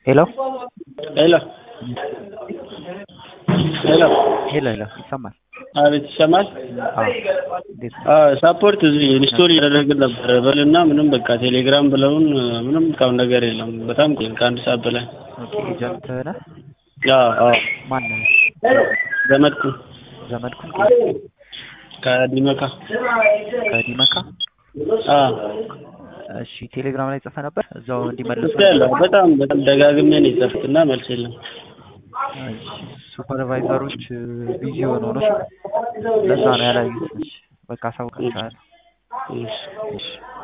ሄሎ ሄሎ ሄሎ ሄሎ ሄሎ ይሰማል? አቤት ይሰማል? አዎ እንዴት ነው? አዎ ሳፖርት እዚህ ኢንስቶል እያደረግን ነበር በልና ምንም በቃ ቴሌግራም ብለውን ምንም እስካሁን ነገር የለም። በጣም ቆይን ከአንድ ሰዓት በላይ። ኦኬ ኤጀንት ነህ? አዎ አዎ ማን ነህ? ዘመድኩን ዘመድኩን ከዲመካ ከዲመካ? አዎ እሺ ቴሌግራም ላይ ጽፈህ ነበር እዛው እንዲመልሱ ያለው በጣም በጣም ደጋግሜ ነው የጻፍኩት እና መልስ የለም። እሺ ሱፐርቫይዘሮች ቢዚ ሆነው ነው ለዛ ነው ያላዩት። እሺ በቃ አሳውቃቸዋለሁ። እሺ እሺ